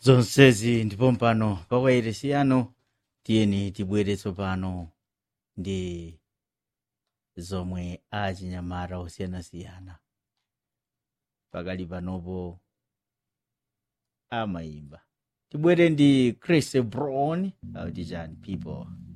zonsezi ndipo mpano pawairesi yanu tiyeni tibwere tsopano ndi zomwe achinyamata osiyanasiyana pakali panopo amayimba tibwere ndi chris brown auti chani people